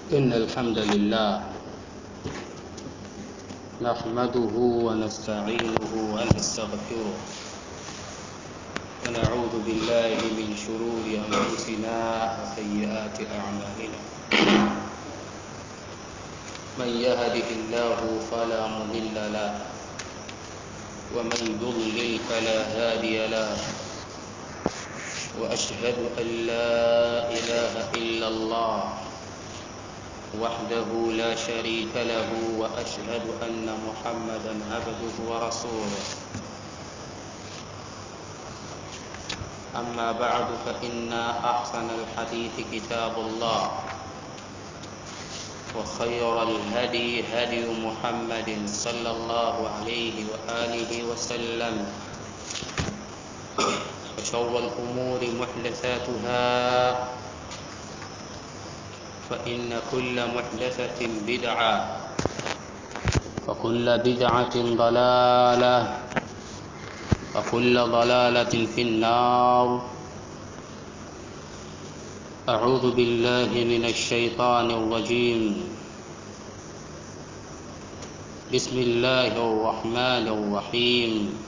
إن الحمد لله نحمده ونستعينه ونستغفره ونعوذ بالله من شرور أنفسنا وسيئات أعمالنا من يهده الله فلا مضل له ومن يضلل فلا هادي له وأشهد أن لا إله إلا الله وحده لا شريك له وأشهد أن محمدا عبده ورسوله أما بعد فإن أحسن الحديث كتاب الله وخير الهدي هدي محمد صلى الله عليه وآله وسلم وشر الأمور محدثاتها فإن كل محدثة بدعة وكل بدعة ضلالة وكل ضلالة في النار أعوذ بالله من الشيطان الرجيم بسم الله الرحمن الرحيم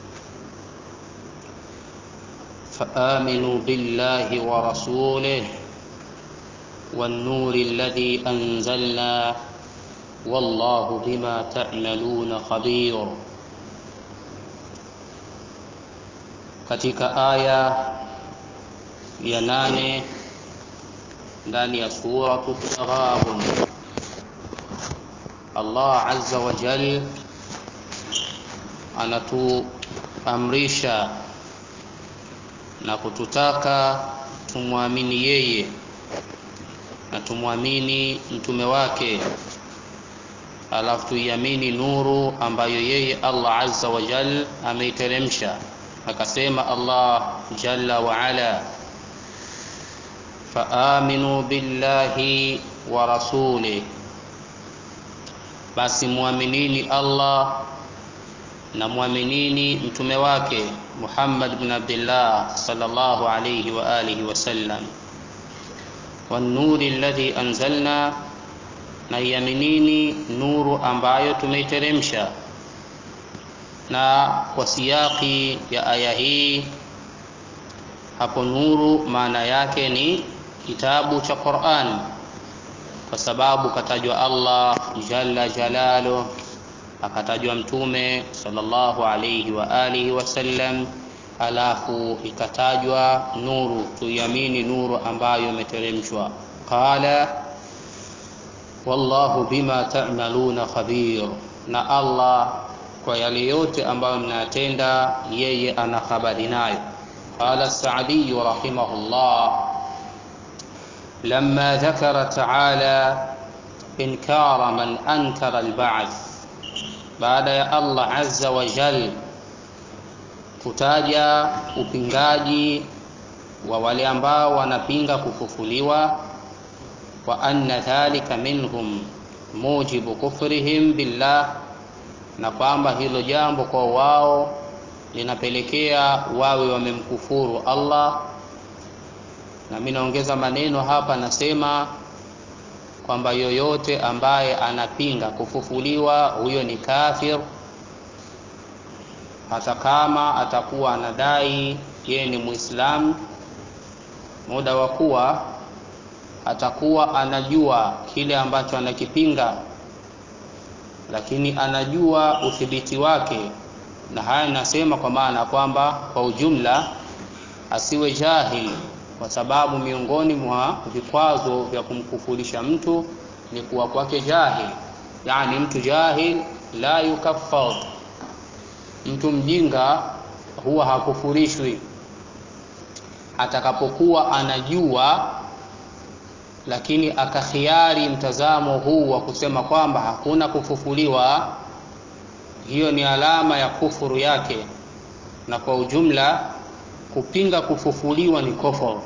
فآمنوا بالله ورسوله والنور الذي أنزلنا والله بما تعملون خبير katika aya ya nane ndani ya suratu Taghabun Allah azza wa jal anatuamrisha na kututaka tumwamini yeye na tumwamini mtume wake alafu tuiamini nuru ambayo yeye Allah azza wa jal ameiteremsha akasema Allah jalla wa ala faaminu billahi wa rasulih basi muaminini Allah na muaminini mtume wake Muhammad bin Abdullah sallallahu alayhi wa alihi wasallam wanuri alladhi anzalna na iaminini nuru ambayo tumeiteremsha na kwa siyaki ya aya hii hapo nuru maana yake ni kitabu cha Qur'an kwa sababu katajwa Allah jalla jalalu akatajwa mtume sallallahu alayhi wa alihi wasallam alafu ikatajwa nuru tuiamini nuru ambayo imeteremshwa qala wallahu bima ta'maluna khabir na Allah kwa yale yote ambayo mnayatenda yeye ana habari nayo qala as-sa'di rahimahullah لما ذكر تعالى إنكار من أنكر البعث بعد يا الله عز وجل kutaja upingaji wa wale ambao wanapinga kufufuliwa wa anna dhalika minhum mujibu kufrihim billah na kwamba hilo jambo kwa wao linapelekea wawe wamemkufuru Allah na mimi naongeza maneno hapa nasema kwamba yoyote ambaye anapinga kufufuliwa huyo ni kafir hata kama atakuwa anadai yeye ni Muislamu muda wa kuwa atakuwa anajua kile ambacho anakipinga lakini anajua udhibiti wake na haya nasema kwa maana kwamba kwa ujumla asiwe jahil kwa sababu miongoni mwa vikwazo vya kumkufurisha mtu ni kuwa kwake jahil yani mtu jahil la yukaffar mtu mjinga huwa hakufurishwi atakapokuwa anajua lakini akakhiari mtazamo huu wa kusema kwamba hakuna kufufuliwa hiyo ni alama ya kufuru yake na kwa ujumla kupinga kufufuliwa ni kufuru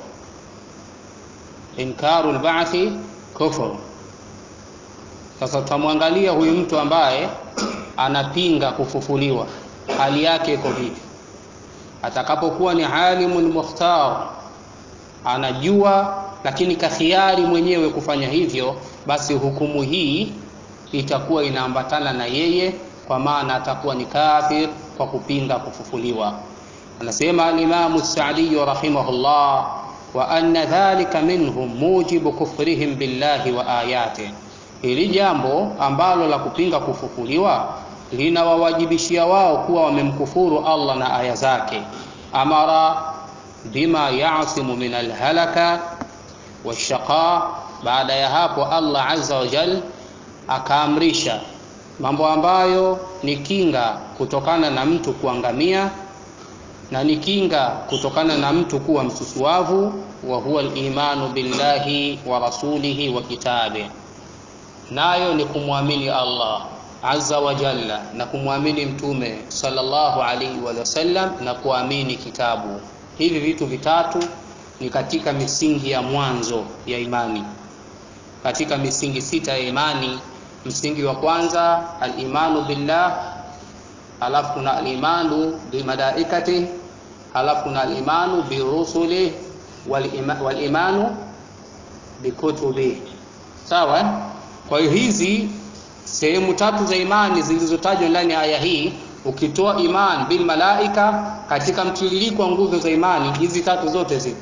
inkaru lbathi kufuru sasa tutamwangalia huyu mtu ambaye anapinga kufufuliwa hali yake iko vipi atakapokuwa ni alimun mukhtar anajua lakini kakhiari mwenyewe kufanya hivyo basi hukumu hii itakuwa inaambatana na yeye kwa maana atakuwa ni kafir kwa kupinga kufufuliwa anasema alimamu sadiyu rahimahullah wa anna dhalika minhum mujibu kufrihim billahi wa ayatih hili jambo ambalo la kupinga kufufuliwa linawawajibishia wao kuwa wamemkufuru allah na aya zake amara bima yasimu min alhalaka washaqa baada ya hapo allah azza wa jal akaamrisha mambo ambayo ni kinga kutokana na mtu kuangamia na ni kinga kutokana na mtu kuwa msusuavu wa huwa limanu billahi wa rasulihi wa kitabe nayo ni kumwamini allah azza wa jalla na kumwamini mtume sallallahu alaihi wa sallam na kuamini kitabu hivi vitu vitatu ni katika misingi ya mwanzo ya imani katika misingi sita ya imani msingi wa kwanza alimanu billah alafu kuna alimanu bimalaikati alafu kuna alimanu birusuli walimanu bikutubi sawa kwa hiyo hizi sehemu tatu za imani zilizotajwa ndani ya aya hii ukitoa iman bil malaika katika mtiririko wa nguzo za imani hizi tatu zote zipo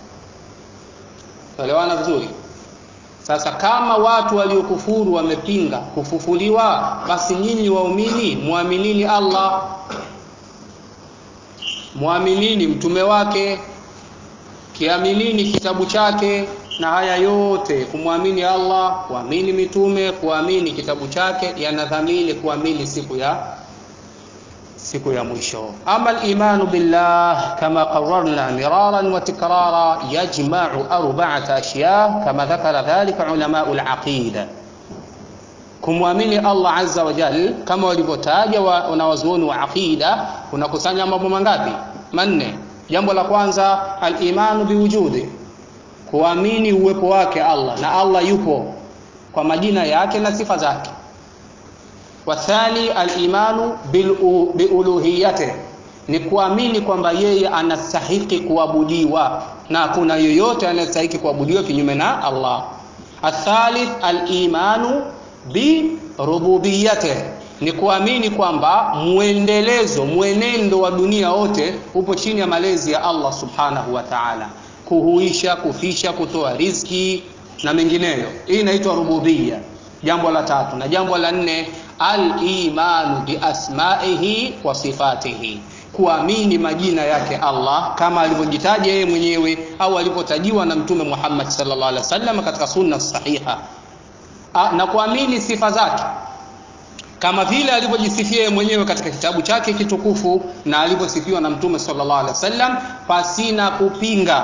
elewana vizuri sasa kama watu waliokufuru wamepinga kufufuliwa basi nyinyi waumini mwaminini allah mwaminini mtume wake kiaminini kitabu chake na haya yote kumwamini allah kuamini mitume kuamini kitabu chake yanadhamini kuamini siku ya siku ya mwisho ama limanu billah kama qararna miraran wa tikrara yajmau arbaata ashya kama dhakara dhalika ulamau laqida kumwamini allah azza wa jal kama walivyotaja wanawazuoni wa aqida unakusanya mambo mangapi manne jambo la kwanza alimanu biwujudi kuamini uwepo wake allah na allah yupo kwa majina yake na sifa zake wathani alimanu biuluhiyate ni kuamini kwamba yeye anastahiki kuabudiwa na hakuna yoyote anayestahiki kuabudiwa kinyume na allah athalith alimanu birububiyate ni kuamini kwamba mwendelezo mwenendo wa dunia wote upo chini ya malezi ya allah subhanahu wa taala kuhuisha kufisha kutoa riziki na mengineyo hii inaitwa rububia jambo la tatu na jambo la nne alimanu biasmaihi wa sifatihi kuamini majina yake allah kama alivyojitaja yeye mwenyewe au alivyotajiwa na mtume muhammad salllah alih wasallam katika sunna sahiha na kuamini sifa zake kama vile alivyojisifia yeye mwenyewe katika kitabu chake kitukufu na alivyosifiwa na mtume salllah alih wasallam pasina kupinga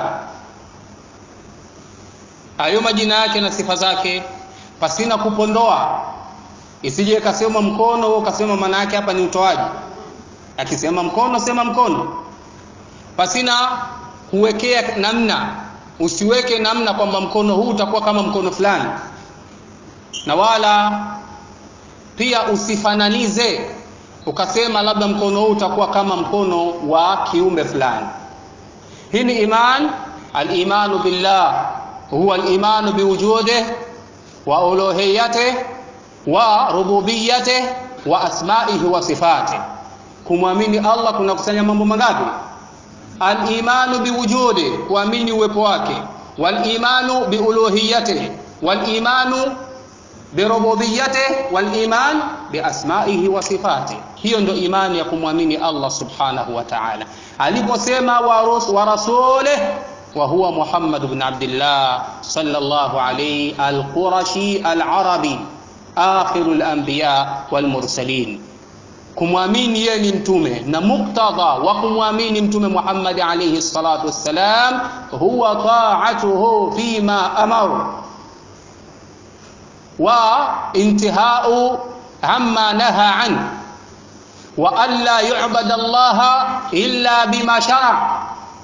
hayo majina yake na sifa zake pasina kupondoa isije kasema mkono huo kasema maana yake hapa ni utoaji akisema mkono sema mkono pasina kuwekea namna usiweke namna kwamba mkono huu utakuwa kama mkono fulani na wala pia usifananize ukasema labda mkono huu utakuwa kama mkono wa kiumbe fulani hii ni iman alimanu billah huwa alimanu biwujudih wa uluhiyatih wa rububiyatih wa asmaihi wa sifatih kumwamini allah kunakusanya mambo mangapi alimanu biwujudi kuamini uwepo wake walimanu biuluhiyatih walimanu birububiyatih waliman biasmaihi wa sifatih hiyo ndio imani ya kumwamini allah subhanahu wa taala aliposema wa rasulih وهو محمد بن عبد الله صلى الله عليه القرشي العربي آخر الأنبياء والمرسلين kumwamini yeye ni mtume na muktadha wa kumwamini mtume muhammadi alaihi salatu wassalam huwa taatuhu fima amar wa intihau amma naha an wa an la yubada allaha illa bima sharaa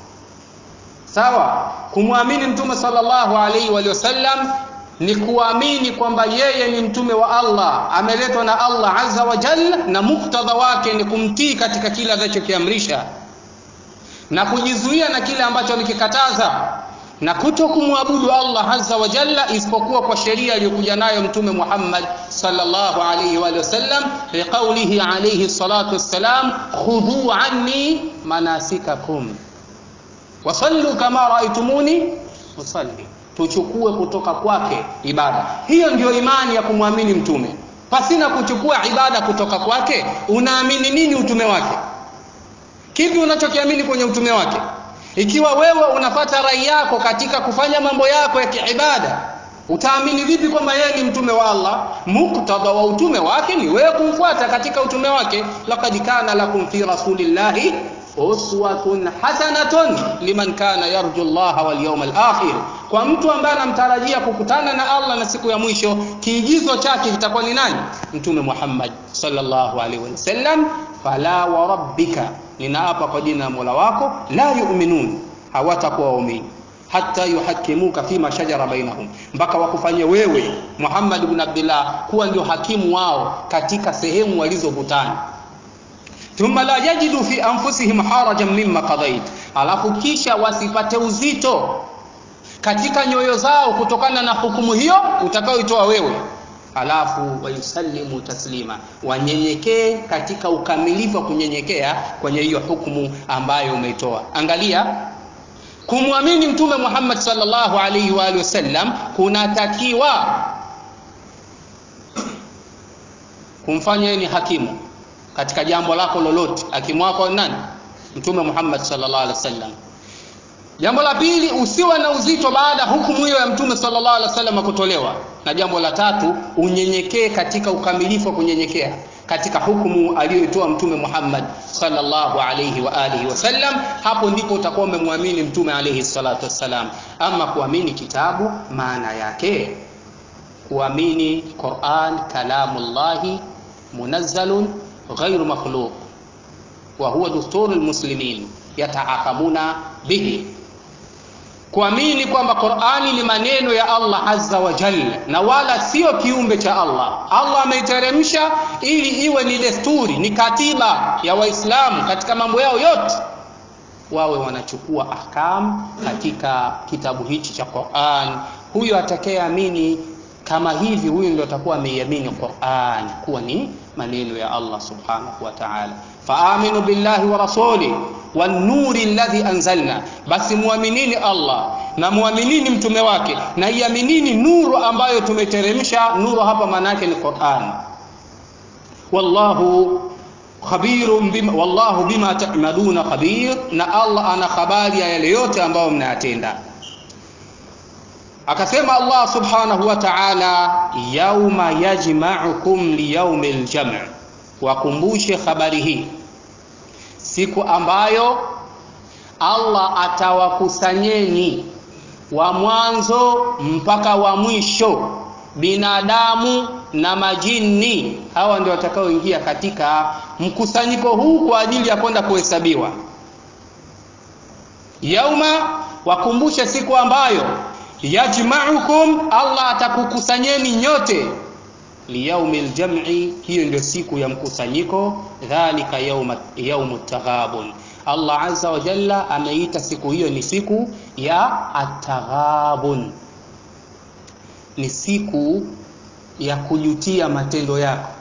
sawa kumwamini mtume sallallahu alaihi wa sallam ni kuamini kwamba yeye ni mtume wa allah ameletwa na allah azza wa jalla na muktadha wake ni kumtii katika kile anachokiamrisha na kujizuia na kile ambacho amekikataza na kuto kumwabudu Allah azza wa jalla isipokuwa kwa sheria aliyokuja nayo mtume Muhammad sallallahu alayhi wa sallam liqaulihi alayhi salatu wassalam khudhu anni manasikakum wasallu kama raaitumuni usalli tuchukue kutoka kwake ibada hiyo ndiyo imani ya kumwamini mtume pasina kuchukua ibada kutoka kwake unaamini nini utume wake kipi unachokiamini kwenye utume wake ikiwa wewe unafata rai yako katika kufanya mambo yako ya kiibada utaamini vipi kwamba yeye ni mtume wa Allah muktadha wa utume wake ni wewe kumfuata katika utume wake laqad kana lakum fi rasulillahi uswatun hasanatun liman kana yarju Allah wal yawmal akhir kwa mtu ambaye anamtarajia kukutana na Allah na siku ya mwisho kiigizo chake kitakuwa ni nani mtume Muhammad sallallahu alaihi wasallam fala wa rabbika ninaapa kwa jina la Mola wako la yu'minun hawatakuwa waumini hata yuhakimuka fima shajara bainahum mpaka wakufanye wewe Muhammad ibn Abdullah kuwa ndio hakimu wao katika sehemu walizovutana thumma la yajidu fi anfusihim harajan mimma qadait alafu kisha wasipate uzito katika nyoyo zao kutokana na hukumu hiyo utakayoitoa wewe alafu wayusallimu taslima wanyenyekee katika ukamilifu wa kunyenyekea kwenye hiyo hukumu ambayo umeitoa angalia kumwamini mtume Muhammad sallallahu alaihi wa alihi wasallam kunatakiwa kumfanya ni hakimu katika jambo lako lolote hakimu wako nani mtume Muhammad sallallahu alaihi wasallam jambo la pili usiwe na uzito baada hukumu hiyo ya mtume sallallahu alaihi wasallam kutolewa na jambo la tatu unyenyekee katika ukamilifu wa kunyenyekea katika hukumu aliyoitoa mtume Muhammad sallallahu alaihi wa alihi wasallam hapo ndipo utakuwa umemwamini mtume alaihi salatu wassalam ama kuamini kitabu maana yake kuamini Qur'an kalamullahi munazzalun ghairu makhluq wa huwa dusturul muslimin yataakamuna bihi kuamini kwamba Qur'ani ni maneno ya Allah azza wa jalla na wala sio kiumbe cha Allah. Allah ameiteremsha ili iwe ni desturi, ni katiba ya Waislamu katika mambo yao yote, wawe wanachukua ahkam katika kitabu hichi cha Qur'an. Huyo atakayeamini kama hivi, huyu ndio atakuwa ameiamini Qur'an kuwa ni maneno ya Allah subhanahu wa ta'ala. Faaminu billahi wa rasuli wan nuri alladhi anzalna, basi muaminini Allah na muaminini mtume wake na iaminini nuru ambayo tumeteremsha. Nuru hapa maana yake ni Qur'an. Wallahu khabirun bima, wallahu bima ta'maluna khabir, na Allah ana habari ya yale yote ambayo mnayatenda. Akasema Allah subhanahu wa ta'ala, yauma yajma'ukum liyaumil jam', wakumbushe habari hii siku ambayo Allah atawakusanyeni wa mwanzo mpaka wa mwisho, binadamu na majini. Hawa ndio watakaoingia katika mkusanyiko huu kwa ajili ya kwenda kuhesabiwa. Yauma, wakumbushe siku ambayo yajma'ukum, Allah atakukusanyeni nyote liyaumil jam'i, hiyo ndio siku ya mkusanyiko. Dhalika yauma yaumu taghabun, Allah azza wa jalla ameita siku hiyo ni siku ya ataghabun, ni siku ya kujutia matendo yako,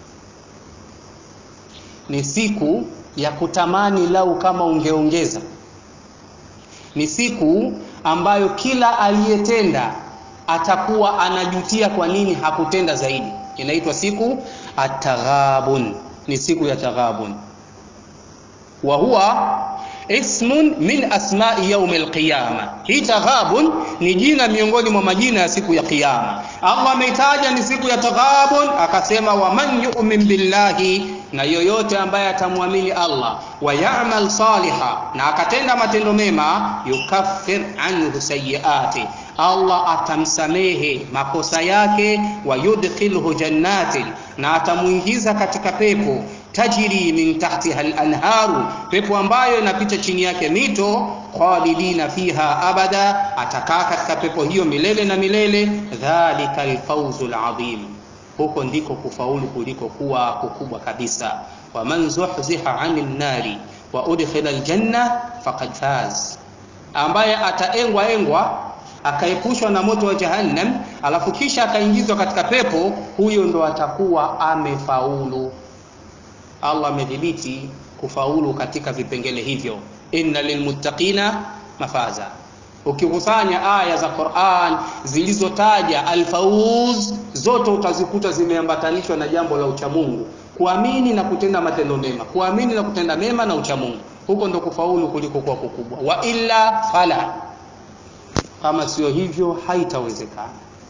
ni siku ya kutamani lau kama ungeongeza, ni siku ambayo kila aliyetenda atakuwa anajutia kwa nini hakutenda zaidi. Inaitwa siku ataghabun, ni siku ya taghabun. Wa huwa ismun min asma'i yaumil qiyama. Hii taghabun ni jina miongoni mwa majina ya siku ya Kiyama. Allah ameitaja ni siku ya taghabun, akasema wa man yu'min billahi, na yoyote ambaye atamwamini Allah, wa ya'mal saliha, na akatenda matendo mema, yukaffir anhu sayyiati Allah atamsamehe makosa yake, wa yudkhilhu jannatin, na atamuingiza katika pepo tajri min tahtiha al-anharu, pepo ambayo inapita chini yake mito, khalidina fiha abada, atakaa katika pepo hiyo milele na milele. Dhalika al-fawzul adhim, huko ndiko kufaulu kuliko kuwa kukubwa kabisa. Waman zuhziha 'anil nari wa udkhila al-janna faqad faz ambaye ataengwa engwa akaepushwa na moto wa jahannam alafu kisha akaingizwa katika pepo huyo ndo atakuwa amefaulu allah amedhibiti kufaulu katika vipengele hivyo inna lilmuttaqina mafaza ukikusanya aya za quran zilizotaja alfauz zote utazikuta zimeambatanishwa na jambo la uchamungu kuamini na kutenda matendo mema kuamini na kutenda mema na uchamungu huko ndo kufaulu kuliko kuwa kukubwa wa illa fala kama sio hivyo haitawezekana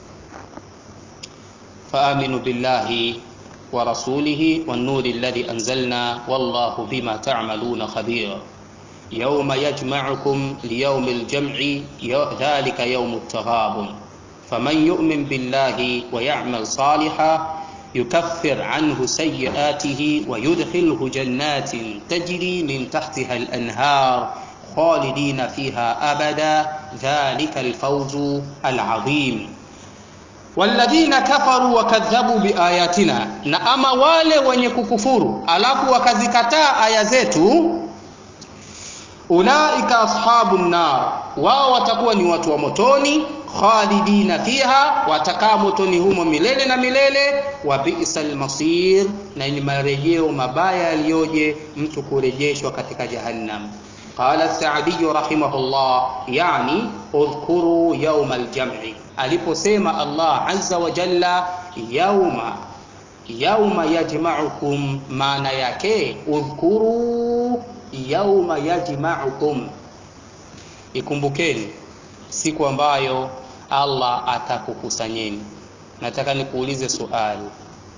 faaminu billahi wa rasulihi wannuri alladhi anzalna wallahu bima ta'maluna khabir يوم يجمعكم ليوم الجمع ذلك يوم التغابن فمن يؤمن بالله ويعمل صالحا يكفر عنه سيئاته ويدخله جنات تجري من تحتها الانهار خالدين فيها ابدا ذلك الفوز العظيم والذين كفروا وكذبوا باياتنا na ama wale wenye kukufuru alafu wakazikataa aya zetu ulaika ashabu nar wao watakuwa ni watu wa motoni khalidina fiha watakaa motoni humo milele na milele wa bisa lmasir na ni marejeo mabaya yaliyoje mtu kurejeshwa katika jahannam قال السعدي رحمه الله يعني اذكروا يوم الجمع aliposema Allah azza wa jalla yauma yauma yajma'ukum maana yake udhkuru yauma yajma'ukum ikumbukeni siku ambayo Allah atakukusanyeni nataka nikuulize swali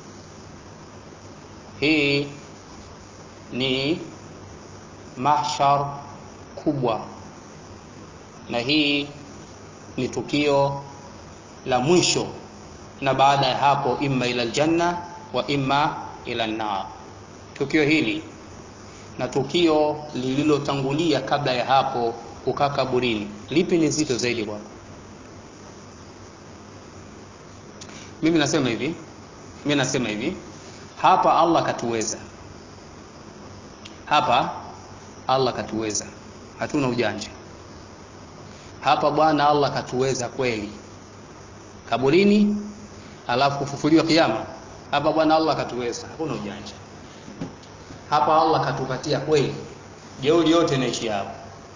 hii ni mahshar kubwa na hii ni tukio la mwisho na baada ya hapo imma ila aljanna wa imma ila nar tukio hili na tukio lililotangulia kabla ya hapo kukaa kaburini lipi ni zito zaidi kwako mimi nasema hivi mimi nasema hivi hapa Allah katuweza hapa Allah katuweza hatuna ujanja hapa bwana Allah katuweza kweli kaburini alafu kufufuliwa kiyama hapa bwana Allah katuweza hakuna ujanja hapa Allah katupatia kweli jeuri yote inaishi hapo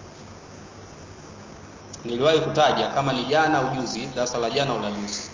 niliwahi kutaja kama ni jana ujuzi darasa la jana au juzi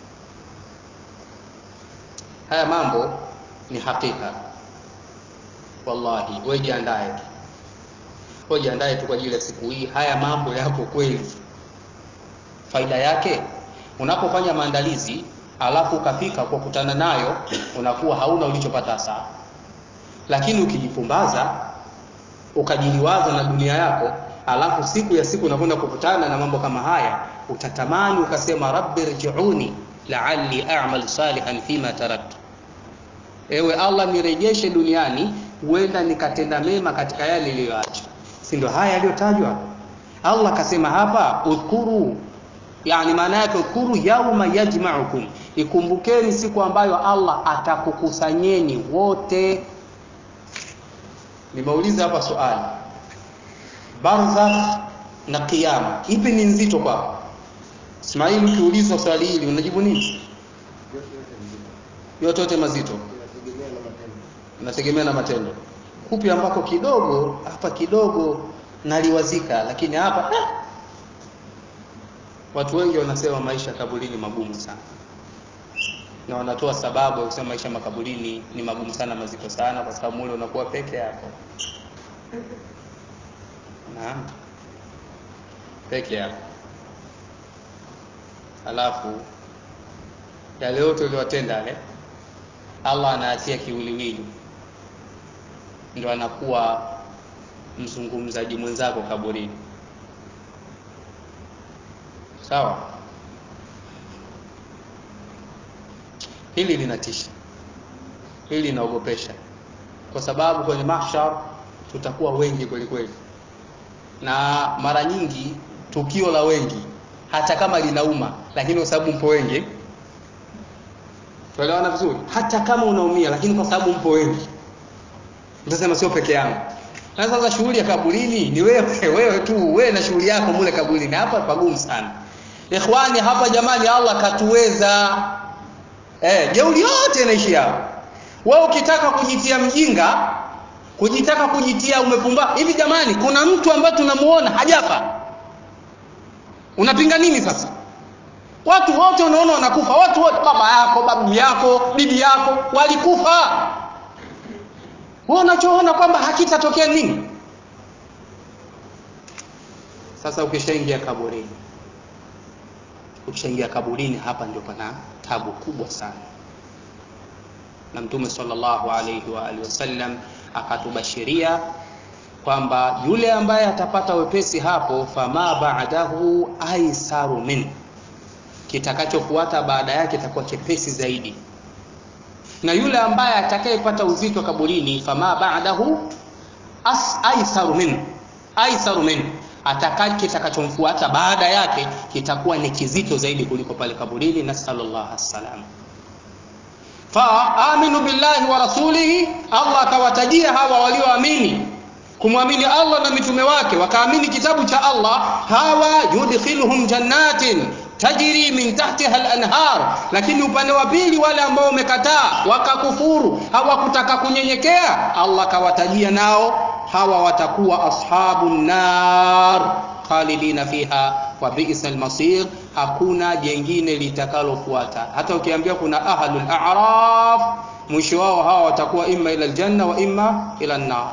haya mambo ni hakika wallahi wewe jiandae tu wewe jiandae tu kwa ajili ya siku hii haya mambo yako kweli faida yake unapofanya maandalizi alafu ukafika kwa kutana nayo unakuwa hauna ulichopata hasara lakini ukijipumbaza ukajiliwaza na dunia yako alafu siku ya siku unakwenda kukutana na mambo kama haya utatamani ukasema rabbi rjiuni la'alli a'mal salihan fima taraktu ewe allah nirejeshe duniani huenda nikatenda mema katika yale niliyoacha si ndio haya yaliyotajwa allah akasema hapa udhkuru yani maana yake udhkuru yauma yajma'ukum ikumbukeni siku ambayo allah atakukusanyeni wote nimeuliza hapa swali barzakh na kiyama ipi ni nzito kwako Ismaili ukiulizwa swali hili unajibu nini yote yote mazito inategemea na matendo kupi ambako kidogo hapa kidogo naliwazika lakini hapa ah, watu wengi wanasema maisha kaburini magumu sana na wanatoa sababu ya kusema maisha makaburini ni magumu sana mazito sana kwa sababu mule unakuwa peke yako naam peke yako alafu yale yote uliyotenda yale Allah anaatia kiwiliwili ndio anakuwa mzungumzaji mwenzako kaburini sawa hili linatisha hili linaogopesha kwa sababu kwenye mahshar tutakuwa wengi kweli kweli na mara nyingi tukio la wengi hata kama linauma lakini kwa sababu mpo wengi tuelewana vizuri hata kama unaumia lakini kwa sababu mpo wengi mtasema sio peke yangu na sasa shughuli ya kaburini ni wewe wewe tu wewe na shughuli yako mule kaburini hapa pagumu sana ikhwani hapa jamani Allah katuweza eh jeuri yote inaishi hapo wewe ukitaka kujitia mjinga kujitaka kujitia umepumba hivi jamani kuna mtu ambaye tunamuona hajafa unapinga nini sasa watu wote unaona wanakufa watu wote baba yako babu yako bibi yako walikufa wewe unachoona kwamba hakitatokea nini sasa ukishaingia kaburini ukishaingia kaburini hapa ndio pana tabu kubwa sana na mtume sallallahu alaihi wa alihi wasallam akatubashiria kwamba yule ambaye atapata wepesi hapo fama ba'dahu aisaru min kitakachofuata baada yake itakuwa chepesi zaidi na yule ambaye atakayepata uzito kaburini fama ba'dahu as aisaru min aisaru min atakaye kitakachomfuata baada yake kitakuwa ni kizito zaidi kuliko pale kaburini nasallallahu alaihi faaminu billahi wa rasulihi allah akawatajia hawa walioamini kumwamini allah na mitume wake wakaamini kitabu cha allah hawa yudkhiluhum jannatin tajri min tahtiha al-anhar lakini upande wa pili wale ambao wamekataa wakakufuru hawakutaka kunyenyekea allah kawatajia nao hawa watakuwa ashabun nar khalidina fiha wa bi'sa al-masir hakuna jengine litakalofuata hata ukiambia kuna ahlul a'raf mwisho wao hawa watakuwa imma ila aljanna wa imma ila an-nar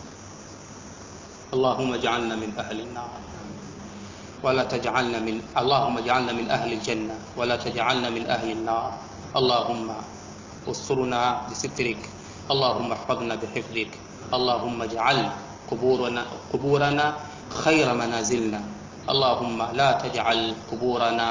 اللهم اجعلنا من أهل النار ولا تجعلنا من اللهم اجعلنا من أهل الجنة ولا تجعلنا من أهل النار اللهم استرنا بسترك اللهم احفظنا بحفظك اللهم اجعل قبورنا قبورنا خير منازلنا اللهم لا تجعل قبورنا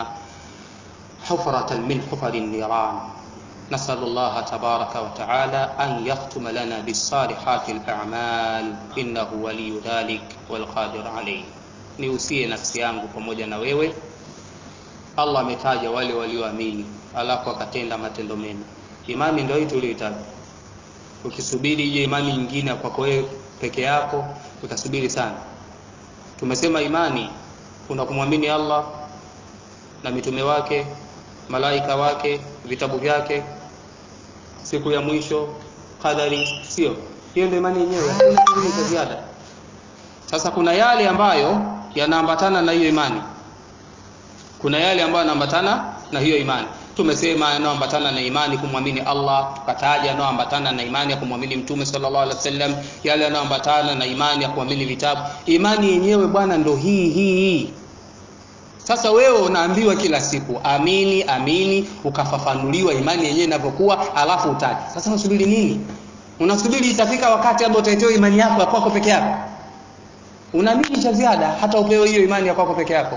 حفرة من حفر النيران نسأل الله تبارك وتعالى أن يختم لنا بالصالحات الأعمال إنه ولي ذلك والقادر عليه niusie nafsi yangu pamoja na wewe allah ametaja wale walioamini alafu akatenda matendo mema imani ndio hii tulioitaja ukisubiri ije imani nyingine kwako wewe peke yako utasubiri sana tumesema imani kuna kumwamini allah na mitume wake malaika wake vitabu vyake siku ya mwisho qadari sio hiyo ndio imani yenyewe hakuna cha ziada sasa kuna yale ambayo yanaambatana na hiyo imani kuna yale ambayo yanaambatana na hiyo imani tumesema yanayoambatana na imani kumwamini Allah tukataja yanayoambatana na imani ya kumwamini mtume sallallahu alaihi wasallam yale yanayoambatana na imani ya kuamini vitabu imani yenyewe bwana ndo hii hii sasa wewe unaambiwa kila siku amini amini ukafafanuliwa imani yenyewe inavyokuwa alafu utaki sasa unasubiri nini unasubiri itafika wakati ambao utaitoa imani yako ya kwako peke yako unaamini cha ziada hata upewe hiyo imani ya kwako peke yako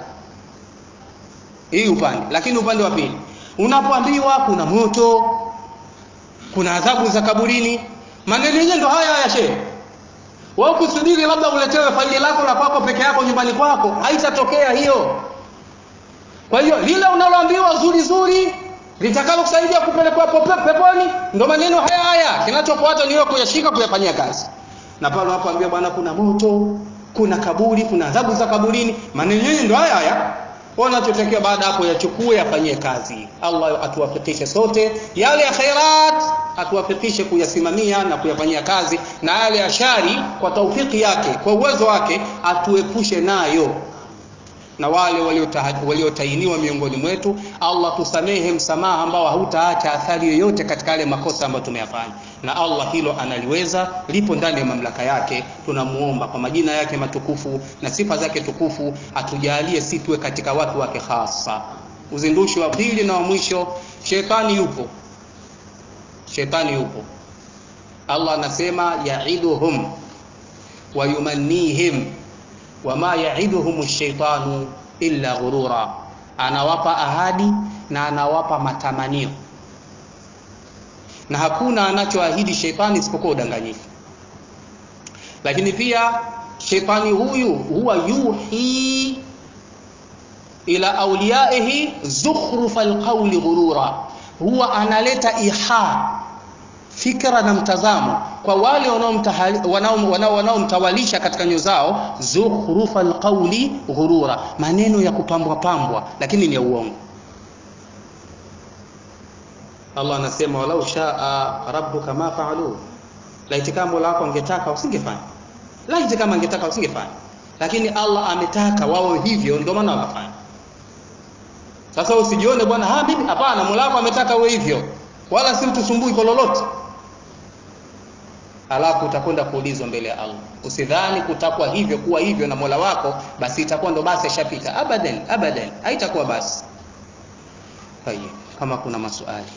hii upande lakini upande wa pili unapoambiwa kuna moto kuna adhabu za kaburini maneno yenyewe ndo haya haya shehe wewe kusubiri labda uletewe faili lako la kwako peke yako nyumbani kwako haitatokea hiyo kwa hiyo lile unaloambiwa zuri zuri litakalo kusaidia kupelekwa peponi ndo maneno haya haya kinachofuata ni wewe kuyashika kuyafanyia kazi na pale unapoambia bwana kuna moto kuna kaburi kuna adhabu za kaburini maneno yenyewe ndo haya haya wanachotakiwa baada hapo yachukue yafanyie kazi Allah atuwafikishe sote yale ya khairat atuwafikishe kuyasimamia na kuyafanyia kazi na yale ya shari kwa taufiki yake kwa uwezo wake atuepushe nayo na wale waliotainiwa miongoni mwetu Allah tusamehe msamaha ambao hautaacha athari yoyote katika yale makosa ambayo tumeyafanya na Allah hilo analiweza lipo ndani ya mamlaka yake tunamuomba kwa majina yake matukufu na sifa zake tukufu atujalie si tuwe katika watu wake hasa uzindushi wa pili na wa mwisho shetani yupo shetani yupo Allah anasema yaiduhum wa yumannihim wama yaiduhum ash-shaytanu illa ghurura anawapa ahadi na anawapa matamanio na hakuna anachoahidi shetani isipokuwa udanganyifu lakini pia shetani huyu huwa yuhi ila auliyaihi zukhrufa alqawli ghurura huwa analeta iha fikra na mtazamo kwa wale wanaomtawalisha wanao, wanao, wanao katika nyoyo zao zukhrufa alqauli ghurura maneno ya kupambwa pambwa lakini ni ya uongo Allah anasema walau shaa rabbuka ma faalu laiti kama Mola wako angetaka usingefanya laiti kama angetaka usingefanya lakini Allah ametaka wawe hivyo ndio maana wakafanya sasa usijione bwana ha mimi hapana Mola wako ametaka wewe hivyo wala si mtusumbui kwa lolote alafu utakwenda kuulizwa mbele ya Allah usidhani kutakuwa hivyo kuwa hivyo na Mola wako basi itakuwa ndo basi ashapita abadan abadan haitakuwa basi Tayeb kama kuna maswali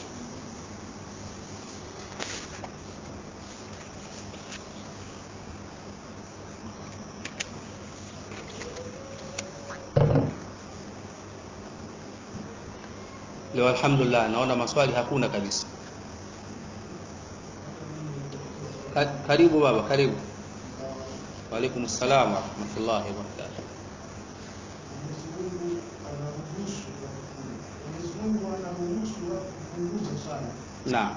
leo alhamdulillah naona maswali hakuna kabisa karibu baba karibu waalaikum salam warahmatullahi wabarakatuh naam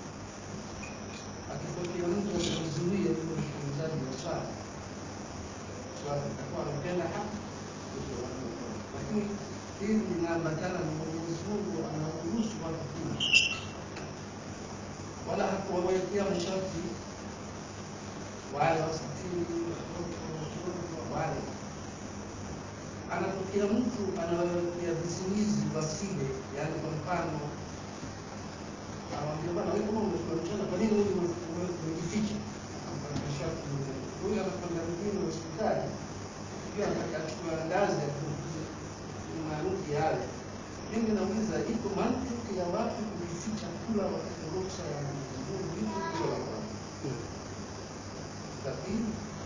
akitokea mtu akazuia ule utekelezaji wa swala swala itakuwa ametenda haki lakini hili linaambatana na Mwenyezi Mungu anaruhusu watu kula wala hakuwawekea masharti wale wasafiri watoto wale anatokea mtu anawawekea vizuizi wasile yaani kwa mfano awambia bwana wewe kama umefika mchana kwa nini wewe umejificha masharti huyu anakwenda mjini hospitali pia akachukua ngazi ya maarufu yale mimi nauliza iko mantiki ya watu kujificha kula wakati ruksa ya Mungu iko kula lakini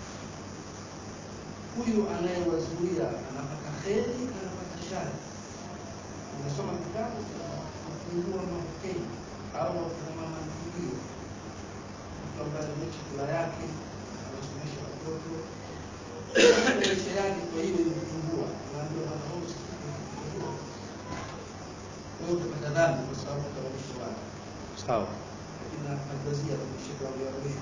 huyu anayewazuia anapata kheri anapata shari unasoma kitabu cha kufungua mahoteli au wakina mama ntilio mtu ambaye ni chakula yake anasomesha watoto maisha yake kwa hiyo imepungua unaambiwa bwana wewe usipungua wewe utapata dhambi kwa sababu utawarisha watu sawa lakini akazia kumshika wale wale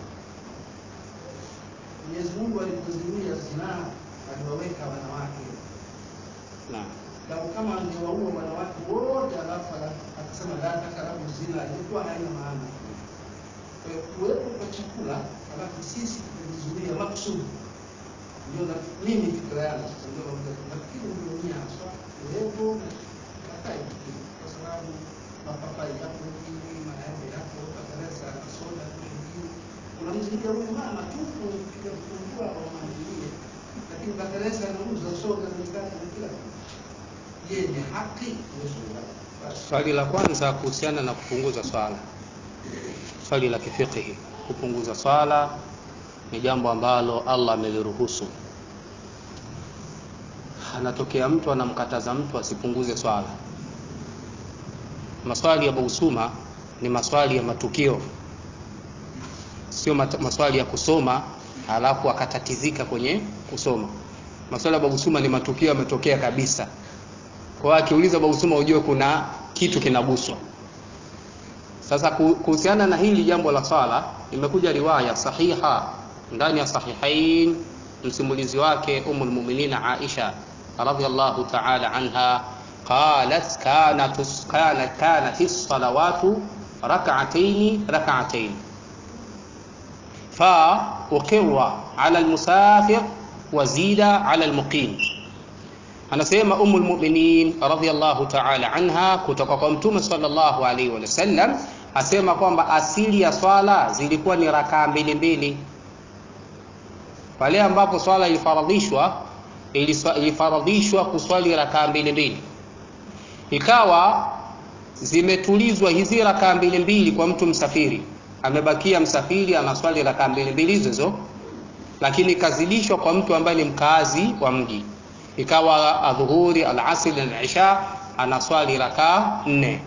Mwenyezi Mungu alipozuia zinaa aliwaweka wanawake naam lau kama angewaua wanawake wote alafu akasema la takarabu zina ilikuwa haina maana kwa hiyo kuwepo kwa chakula alafu sisi tumejizuia makusudi ndio na mimi fikira yangu sasa ndio nafikiri ndio nia haswa kuwepo na katai kwa sababu mapapai yapo mjini maembe yapo kakaresa na soda kule mjini unamzuia huyu mama tu kupiga kufungua au mandilie lakini kakaresa anauza soda na mikate na kila kitu je ni haki swali la kwanza kuhusiana na kupunguza swala swali la kifiqhi kupunguza swala ni jambo ambalo Allah ameliruhusu anatokea mtu anamkataza mtu asipunguze swala maswali ya Bausuma ni maswali ya matukio sio maswali ya kusoma alafu akatatizika kwenye kusoma maswali ya Bausuma ni matukio yametokea kabisa kwa hiyo akiuliza Bausuma ujue kuna kitu kinaguswa sasa kuhusiana na hili jambo la swala imekuja riwaya sahiha ndani ya sahihain msimulizi wake umul mu'minin Aisha radhiyallahu ta'ala anha qalat kanat kanat kanat as-salawatu rak'atayn rak'atayn fa uqirra 'ala al-musafir wa zida 'ala al-muqim anasema umul mu'minin radhiyallahu ta'ala anha kutoka kwa mtume sallallahu alaihi wasallam asema kwamba asili ya swala zilikuwa ni rakaa mbili mbili pale ambapo swala ilifaradhishwa ilifaradhishwa kuswali rakaa mbili mbili ikawa zimetulizwa hizi rakaa mbili mbili kwa mtu msafiri amebakia msafiri anaswali rakaa mbili mbili hizo hizo lakini kazidishwa kwa mtu ambaye ni mkazi wa mji ikawa adhuhuri alasri na isha anaswali rakaa nne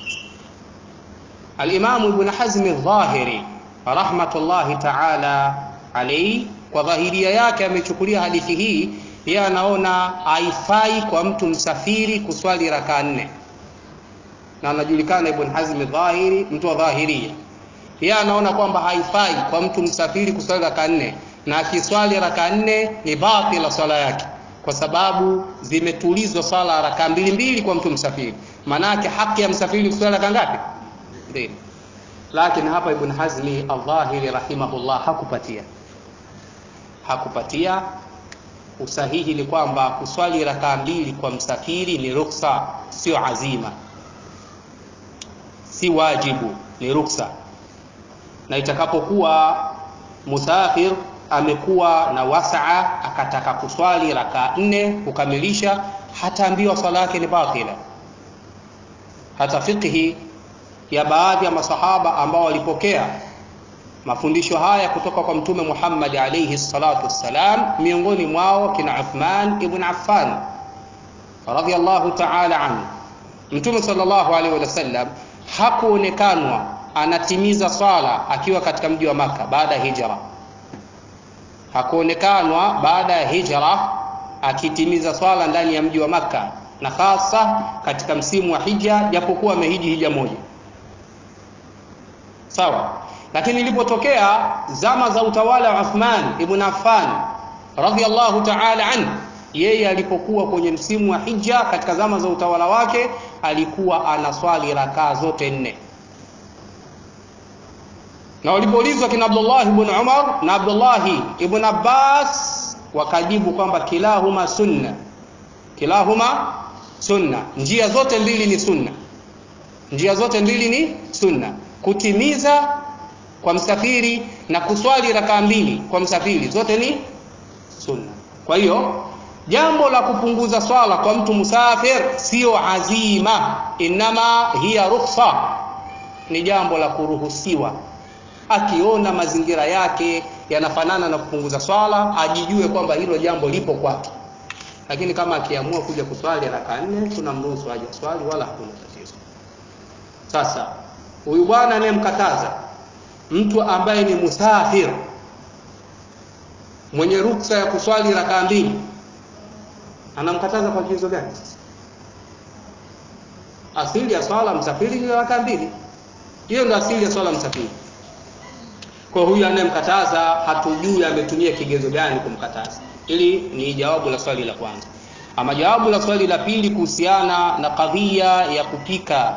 alimamu ibn hazmi dhahiri rahmatullahi taala alaihi kwa dhahiria yake amechukulia hadithi hii yeye anaona haifai kwa mtu msafiri kuswali rakaa nne na anajulikana ibn hazmi dhahiri mtu wa dhahiria yeye anaona kwamba haifai kwa mtu msafiri kuswali raka nne na akiswali raka nne ni batila swala yake kwa sababu zimetulizwa swala raka mbili mbili kwa mtu msafiri manake haki ya msafiri kuswali raka ngapi mbili lakini hapa ibn hazmi aldhahiri rahimahullah hakupatia hakupatia usahihi ni kwamba kuswali rakaa mbili kwa msafiri ni ruksa sio azima si wajibu ni ruksa na itakapokuwa musafir amekuwa na wasaa akataka kuswali rakaa nne kukamilisha hataambiwa swala yake ni batila hata fiqhi ya baadhi ya masahaba ambao walipokea mafundisho haya kutoka kwa mtume Muhammad alayhi salatu wassalam miongoni mwao kina Uthman ibn Affan radhiyallahu ta'ala anhu mtume sallallahu alayhi wasallam hakuonekanwa anatimiza swala akiwa katika mji wa maka baada ya hijra hakuonekanwa baada ya hijra akitimiza swala ndani ya mji wa maka na hasa katika msimu wa hija japokuwa amehiji hija moja sawa lakini ilipotokea zama za utawala wa Uthman ibn Affan radhiyallahu ta'ala anhu yeye alipokuwa kwenye msimu wa hija katika zama za utawala wake alikuwa anaswali rakaa zote nne na walipoulizwa kina Abdullah ibn Umar na Abdullah ibn Abbas wakajibu kwamba kilahuma sunna kilahuma sunna njia zote mbili ni sunna njia zote mbili ni sunna kutimiza kwa msafiri na kuswali rakaa mbili kwa msafiri zote ni sunna kwa hiyo jambo la kupunguza swala kwa mtu musafir sio azima inama hiya rukhsa ni jambo la kuruhusiwa akiona mazingira yake yanafanana na kupunguza swala ajijue kwamba hilo jambo lipo kwake lakini kama akiamua kuja kuswali raka nne tunamruhusu aje swali wala hakuna tatizo sasa huyu bwana anayemkataza mtu ambaye ni musafir mwenye ruksa ya kuswali rakaa mbili anamkataza kwa kigezo gani asili ya swala msafiri ni rakaa mbili hiyo ndo asili ya swala msafiri kwa huyu anayemkataza hatujui ametumia kigezo gani kumkataza ili ni jawabu la swali la kwanza ama jawabu la swali la pili kuhusiana na kadhia ya kupika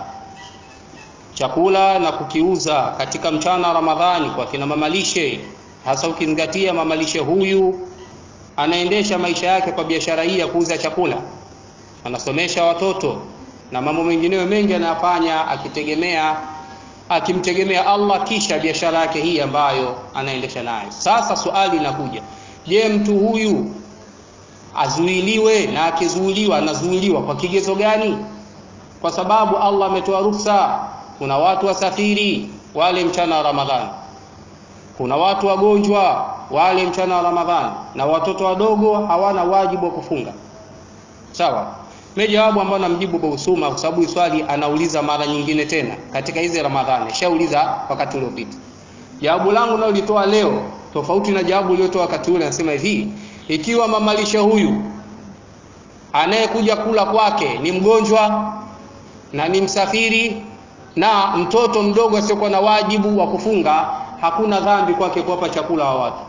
chakula na kukiuza katika mchana wa Ramadhani kwa kina mamalishe hasa ukizingatia mamalishe huyu anaendesha maisha yake kwa biashara hii ya kuuza chakula anasomesha watoto na mambo mengineyo mengi anayafanya akitegemea akimtegemea Allah kisha biashara yake hii ambayo anaendesha nayo sasa swali linakuja je mtu huyu azuiliwe na akizuiliwa anazuiliwa kwa kigezo gani kwa sababu Allah ametoa ruksa kuna watu wasafiri wale mchana wa Ramadhani kuna watu wagonjwa wale mchana wa Ramadhani na watoto wadogo hawana wajibu wa kufunga sawa mimi jawabu ambayo namjibu Bausuma kwa sababu swali anauliza mara nyingine tena katika hizi Ramadhani shauliza wakati uliopita jawabu langu nalolitoa leo tofauti na jawabu lililotoa wakati ule nasema hivi ikiwa mamalisha huyu anayekuja kula kwake ni mgonjwa na ni msafiri na mtoto mdogo asiyokuwa na wajibu wa kufunga hakuna dhambi kwake kuwapa chakula wa watu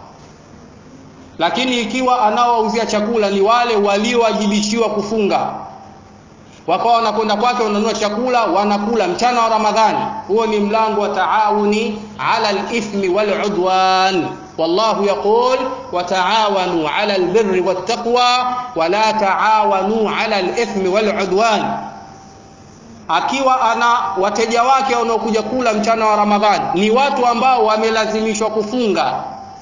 lakini ikiwa anaowauzia chakula ni wale waliowajibishiwa kufunga wakawa wanakwenda kwake wananunua chakula wanakula mchana wa Ramadhani huo ni mlango wa taawuni ala al-ithmi wal-udwan wallahu yaqul wataawanu ala al-birri wat-taqwa wala taawanu ala al-ithmi wal-udwan akiwa ana wateja wake wanaokuja kula mchana wa Ramadhani ni watu ambao wamelazimishwa kufunga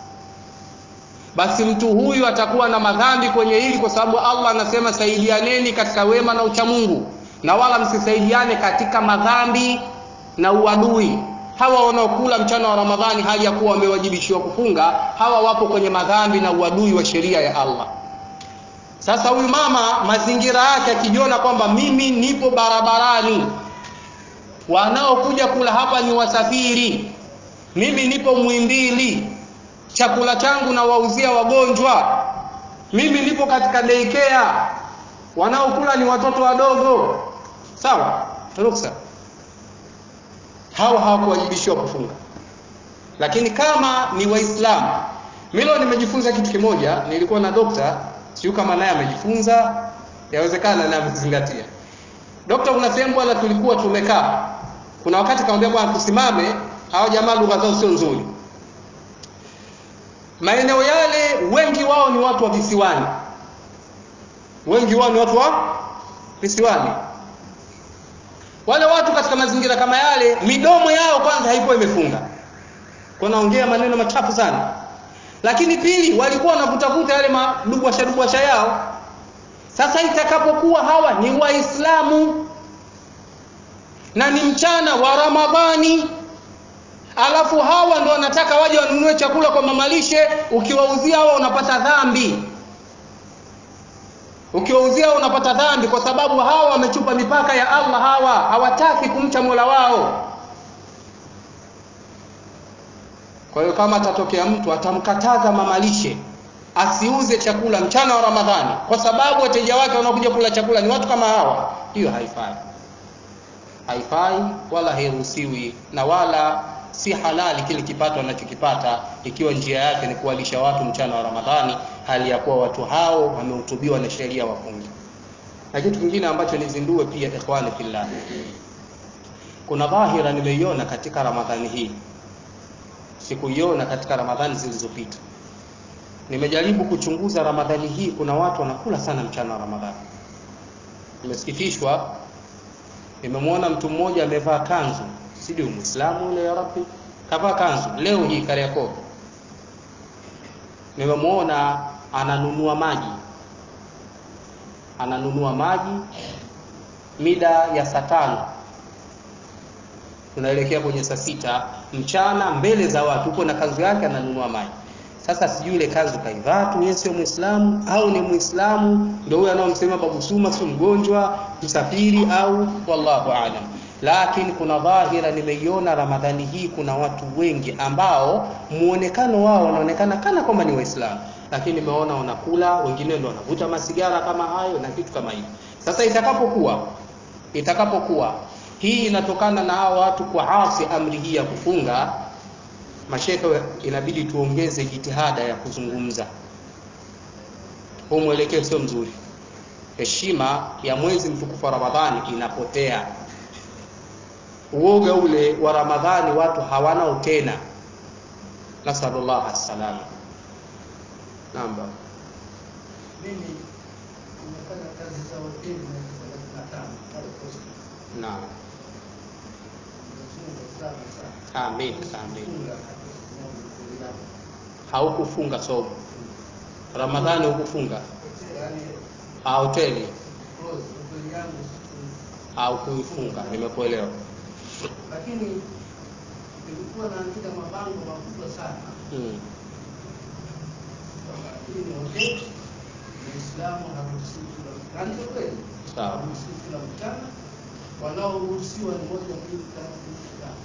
basi mtu huyu atakuwa na madhambi kwenye hili kwa sababu Allah anasema saidianeni katika wema na uchamungu na wala msisaidiane katika madhambi na uadui hawa wanaokula mchana wa Ramadhani hali ya kuwa wamewajibishiwa kufunga hawa wapo kwenye madhambi na uadui wa sheria ya Allah sasa huyu mama mazingira yake akijiona kwamba mimi nipo barabarani wanaokuja kula hapa ni wasafiri mimi nipo Mwimbili chakula changu na wauzia wagonjwa mimi nipo katika daycare wanaokula ni watoto wadogo sawa ruksa hawa hawakuwajibishiwa kufunga lakini kama ni waislamu milo nimejifunza kitu kimoja nilikuwa na dokta siu kama naye amejifunza yawezekana naye amezingatia dokta kuna sehemu bwana tulikuwa tumekaa kuna wakati kamwambia bwana tusimame hawa jamaa lugha zao sio nzuri maeneo yale wengi wao ni watu wa visiwani wengi wao ni watu wa visiwani wale watu katika mazingira kama yale midomo yao kwanza haikuwa imefunga kwa naongea maneno machafu sana lakini pili walikuwa wanavutavuta yale madubwasha dubwasha yao sasa itakapokuwa hawa ni waislamu na ni mchana wa ramadhani alafu hawa ndo wanataka waje wanunue chakula kwa mamalishe ukiwauzia hawa unapata dhambi ukiwauzia hawa unapata dhambi kwa sababu hawa wamechupa mipaka ya allah hawa hawataki kumcha mola wao kwa hiyo kama atatokea mtu atamkataza mamalishe asiuze chakula mchana wa ramadhani kwa sababu wateja wake wanaokuja kula chakula ni watu kama hawa hiyo haifai haifai wala hairuhusiwi na wala si halali kile kipato anachokipata ikiwa njia yake ni kuwalisha watu mchana wa ramadhani hali ya kuwa watu hao wamehutubiwa na sheria wafungi na kitu kingine ambacho nizindue pia ikhwani fillah kuna dhahira nimeiona katika ramadhani hii sikuiona katika ramadhani zilizopita nimejaribu kuchunguza ramadhani hii kuna watu wanakula sana mchana wa ramadhani nimesikitishwa nimemwona mtu mmoja amevaa kanzu sijui muislamu ule ya rabbi kavaa kanzu leo hii kariakoo nimemwona ananunua maji ananunua maji mida ya saa tano tunaelekea kwenye saa sita mchana mbele za watu huko na kanzu yake ananunua maji sasa sijui ile kanzu kaivaa tu yeye sio muislamu au ni muislamu ndio huyo anaomsema babu suma sio mgonjwa msafiri au wallahu aalam lakini kuna dhahira nimeiona ramadhani hii kuna watu wengi ambao muonekano wao wanaonekana kana kwamba ni waislamu lakini nimeona wanakula wengine ndio wanavuta masigara kama hayo na kitu kama hivyo sasa itakapokuwa itakapokuwa hii inatokana na hao watu kuasi amri hii ya kufunga mashekhe inabidi tuongeze jitihada ya kuzungumza huu mwelekeo sio mzuri heshima ya mwezi mtukufu wa ramadhani inapotea uoga ule wa ramadhani watu hawanao tena nasalullah assalama namba mimi nimefanya kazi za hoteli miaka thelathini na tano pale Costa. naam Nimefunga sana sana. amin amin Funga hata siku moja hoteli yangu. haukufunga somo ramadhani hukufunga Yaani ha hoteli close hoteli yangu siku haukuifunga nimekuelewa lakini nilikuwa naandika mabango makubwa sana mm. kwamba hii ni hoteli Muislamu haruhusiwi kula mchana. Na ndio kweli Sawa. haruhusiwi kula mchana, wanaoruhusiwa ni moja, mbili, tatu, nne, tano.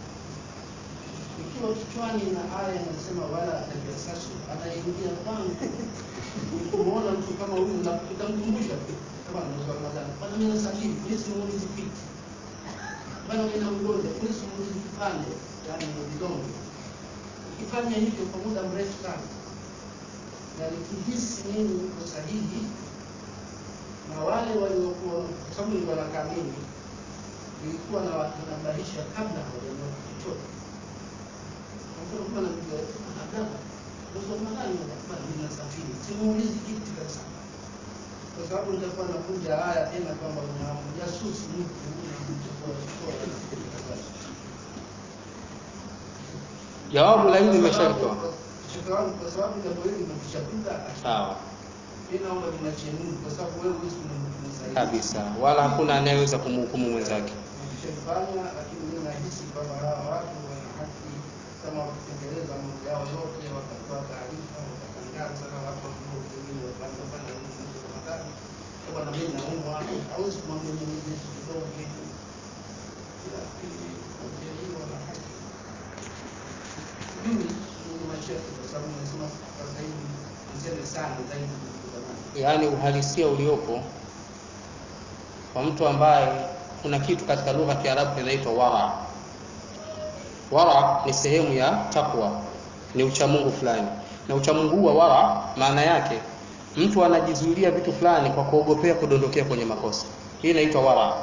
Ikiwa kichwani na aya inasema wala tajassasu, anaingia bango ukimwona mtu kama huyu na utamkumbusha tu kama mwezi wa Ramadhani, bwana mimi nasafiri, mimi simuulizi kitu bwana mimi na mgonjwa, mimi simuulizi kipande, yaani vidonge. Ukifanya hivyo kwa muda mrefu sana na nikihisi mimi niko sahihi na wale waliokuwa kwa sababu nilikuwa nakaa mimi nilikuwa na wanabahisha kabla hawajanua chochote mtu anakuja adabu mwezi wa Ramadhani bwana mimi nasafiri simuulizi kitu kabisa kwa sababu nitakuwa nakuja haya tena kwamba una jasusi mtu unamchukua chukua jawabu la hili nimeshalitoa Shaka wangu kwa sababu jambo hili limeshapita sawa mimi naomba nimwachie Mungu kwa sababu wewe huwezi kumsaidia. kabisa wala hakuna anayeweza kumhukumu mwenzake Nimeshafanya lakini mimi nahisi kwamba hawa watu wana haki kama wakitekeleza mambo yao yote wakatoa taarifa wakatangaza na watu ambao pengine wanafanya mwezi wa Ramadhani kama na mimi naumwa hawezi kumwambia Mwenyezi Yesu kidogo kitu lakini wote hiyo wana haki mimi ni mashehe kwa sababu nasema sasa hivi niseme sana zaidi kuliko zamani yaani uhalisia uliopo kwa mtu ambaye kuna kitu katika lugha ya Kiarabu kinaitwa wara wara ni sehemu ya takwa ni uchamungu fulani na uchamungu huu wa wara maana yake mtu anajizuilia vitu fulani kwa kuogopea kudondokea kwenye makosa hii inaitwa wara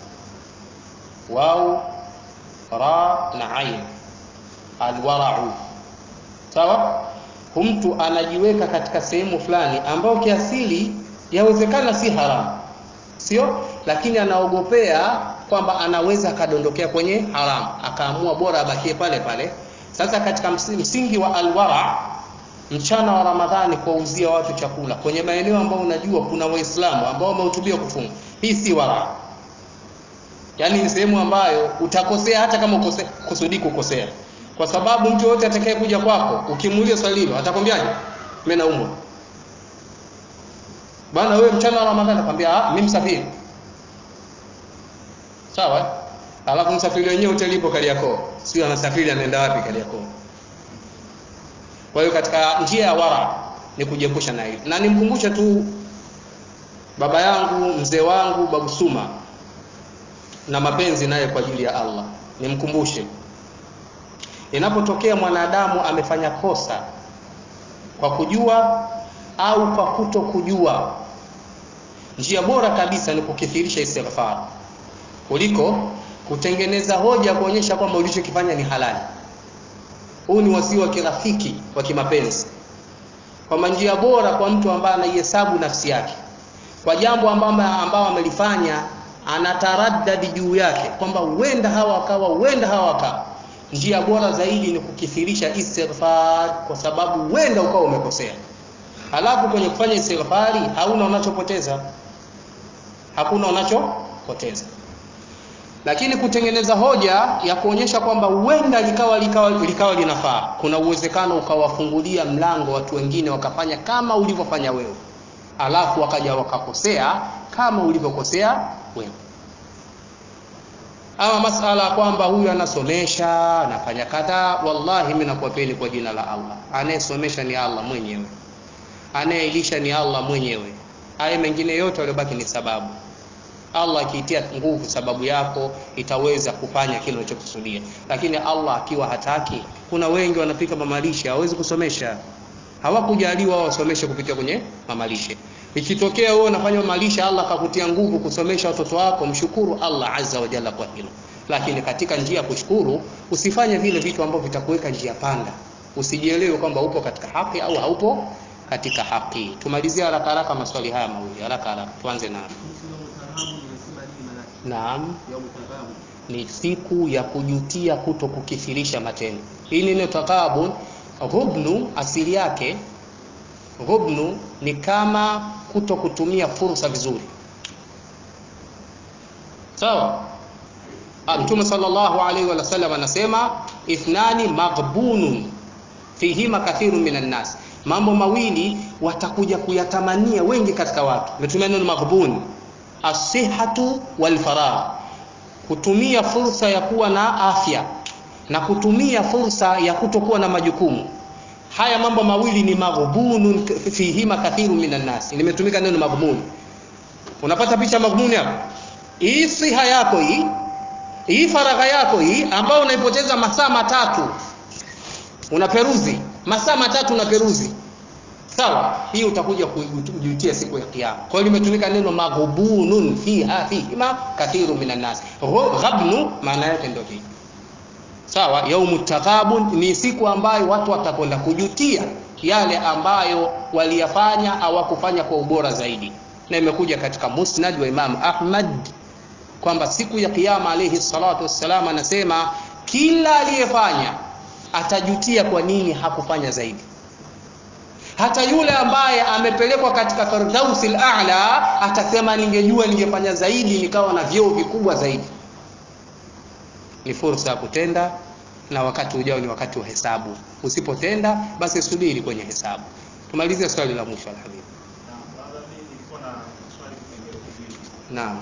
wau ra na ain alwarau sawa mtu anajiweka katika sehemu fulani ambayo kiasili yawezekana si haramu sio lakini anaogopea kwamba anaweza akadondokea kwenye haramu akaamua bora abakie pale pale sasa katika msingi wa alwara mchana wa ramadhani kuwauzia watu chakula kwenye maeneo ambayo unajua kuna waislamu ambao wamehutubia kufunga hii si wara yaani ni sehemu ambayo utakosea hata kama ukose, kusudi kukosea kwa sababu mtu yote atakaye kuja kwako ukimuuliza swali hilo atakwambiaje mimi naumwa bwana wewe mchana wa ramadhani atakwambia ah mimi msafiri sawa alafu msafiri wenyewe hoteli ipo Kariakoo sio anasafiri anaenda wapi Kariakoo kwa hiyo katika njia ya wara ni kujiepusha na hili na nimkumbushe tu baba yangu mzee wangu babu Suma na mapenzi naye kwa ajili ya Allah nimkumbushe inapotokea mwanadamu amefanya kosa kwa kujua au kwa kuto kujua njia bora kabisa ni kukithirisha istighfar kuliko kutengeneza hoja kuonyesha kwamba ulichokifanya ni halali huu ni wasii wa kirafiki wa kimapenzi kwamba njia bora kwa mtu ambaye anaihesabu nafsi yake kwa jambo ambalo ambao amelifanya anataraddadi juu yake kwamba huenda hawa akawa huenda hawa akawa njia bora zaidi ni kukithirisha istighfar kwa sababu huenda ukawa umekosea halafu kwenye kufanya istighfari hauna unachopoteza hakuna unachopoteza lakini kutengeneza hoja ya kuonyesha kwamba huenda likawa likawa likawa linafaa kuna uwezekano ukawafungulia mlango watu wengine wakafanya kama ulivyofanya wewe alafu wakaja wakakosea kama ulivyokosea wewe ama masala kwamba huyu anasomesha anafanya kadhaa wallahi mimi nakuapeni kwa jina la Allah anayesomesha ni Allah mwenyewe anayelisha ni Allah mwenyewe haya mengine yote waliobaki ni sababu Allah akiitia nguvu sababu yako itaweza kufanya kile unachokusudia lakini Allah akiwa hataki kuna wengi wanapika mamalishe hawezi kusomesha hawakujaliwa wasomeshe kupitia kwenye mamalishe ikitokea wewe unafanya mamalishe Allah akakutia nguvu kusomesha watoto wako mshukuru Allah azza wa jalla kwa hilo lakini katika njia ya kushukuru usifanye vile vitu ambavyo vitakuweka njia panda usijielewe kwamba upo katika haki au haupo katika haki tumalizie haraka haraka maswali haya mawili haraka haraka tuanze na Naam. Ni siku ya kujutia kuto kukithirisha matendo. Hii neno takabun ghubnu asili yake ghubnu ni kama kuto kutumia fursa vizuri. Sawa? Mtume sallallahu alaihi wa sallam anasema ithnani maghbunun fihima kathirun minan nas. Mambo mawili watakuja kuyatamania wengi katika watu. Umetumia neno maghbun asihatu walfaragh kutumia fursa ya kuwa na afya na kutumia fursa ya kutokuwa na majukumu haya mambo mawili ni maghbunun fihima kathiru minan nas limetumika neno maghbun unapata picha maghbuni hapo hii siha yako hii hii faragha yako hii ambayo unaipoteza masaa matatu unaperuzi masaa matatu unaperuzi sawa hii utakuja kujutia siku ya kiyama kwa hiyo limetumika neno maghbunun fiha fihima kathiru minan nas ghabnu maana yake ndio hii sawa yaumu taghabun ni siku ambayo watu watakwenda kujutia yale ambayo waliyafanya hawakufanya kwa ubora zaidi na imekuja katika musnad wa Imam Ahmad kwamba siku ya kiyama alayhi salatu wassalam anasema kila aliyefanya atajutia kwa nini hakufanya zaidi hata yule ambaye amepelekwa katika firdausil a'la atasema ningejua ningefanya zaidi nikawa na vyeo vikubwa zaidi ni fursa ya kutenda na wakati ujao ni wakati wa hesabu usipotenda basi subiri kwenye hesabu tumalizie swali la mwisho alhabibi naam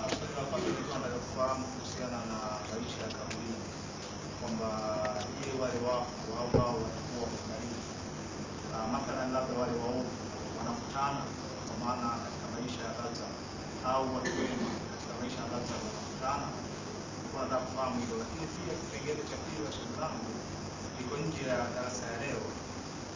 kwamba je wale wafu au wao watakuwa karibu mathalan labda wale waovu wanakutana kwa maana katika maisha ya dharura au watu wema katika maisha ya dharura wanakutana nataka kufahamu hilo lakini pia kipengele cha pili cha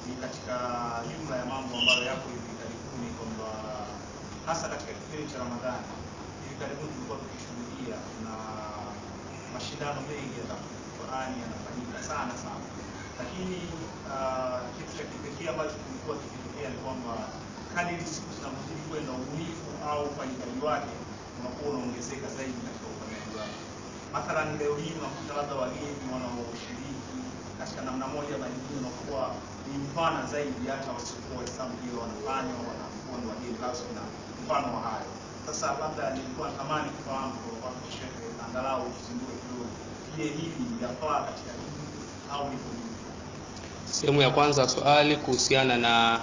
ni katika jumla ya mambo ambayo yako hivi karibuni kwamba hasa katika kipindi cha Ramadhani hivi karibuni tulikuwa tukishuhudia na mashindano mengi ya tafsiri Qur'ani yanafanyika sana sana, lakini uh, kitu cha kipekee ambacho tulikuwa tukitokea ni kwamba kadiri siku zinavyozidi kwenda, ubunifu au ufanyikaji wake unakuwa unaongezeka zaidi katika ufanyaji wake. Mathalan, leo hii unakuta labda wageni wanaoshiriki katika namna moja ama nyingine unakuwa ni mpana zaidi, hata wasiokuwa Waislamu pia wanafanya wanakuwa ni wageni rasmi na mfano wa hayo. Sasa labda nilikuwa natamani kufahamu kutoka kwako Sheikh, angalau tuzindue kidogo, je, hili linafaa katika dini au lipo vipi? Sehemu ya kwanza swali kuhusiana na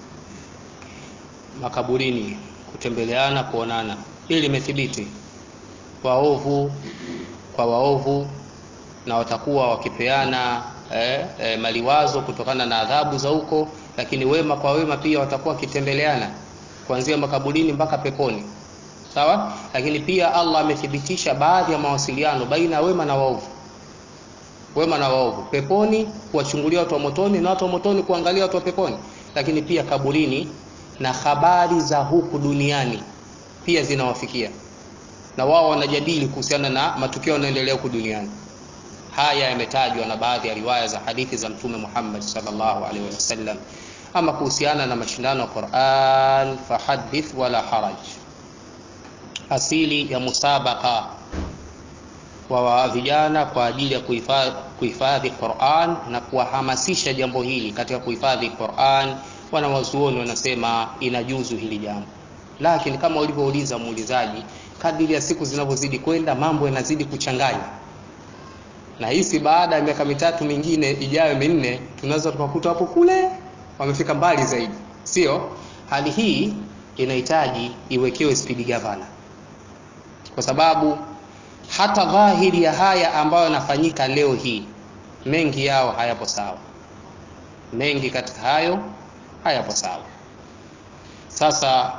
makaburini, kutembeleana, kuonana, hili limethibiti waovu kwa waovu, na watakuwa wakipeana eh, eh, maliwazo kutokana na adhabu za huko, lakini wema kwa wema pia watakuwa wakitembeleana kuanzia makaburini mpaka peponi, sawa. Lakini pia Allah amethibitisha baadhi ya mawasiliano baina ya wema na waovu wema na waovu, peponi kuwachungulia watu wa motoni na watu wa motoni kuangalia watu wa peponi, lakini pia kaburini na habari za huku duniani pia zinawafikia na wao wanajadili kuhusiana na matukio yanayoendelea huku duniani. Haya yametajwa na baadhi ya riwaya za hadithi za Mtume Muhammad sallallahu alaihi wasallam. Ama kuhusiana na mashindano ya Qur'an, fahadith wala haraj, asili ya musabaka wa vijana kwa ajili ya kuhifadhi kuhifadhi Qur'an na kuwahamasisha jambo hili katika kuhifadhi Qur'an. Wanawazuoni wanasema inajuzu hili jambo, lakini kama ulivyouliza muulizaji, kadiri ya siku zinavyozidi kwenda mambo yanazidi kuchanganya, na hisi baada ya miaka mitatu mingine ijayo minne, tunaweza tukakuta hapo kule wamefika mbali zaidi, sio? Hali hii inahitaji iwekewe speed governor, kwa sababu hata dhahiri ya haya ambayo yanafanyika leo hii, mengi yao hayapo sawa, mengi katika hayo hayapo sawa. Sasa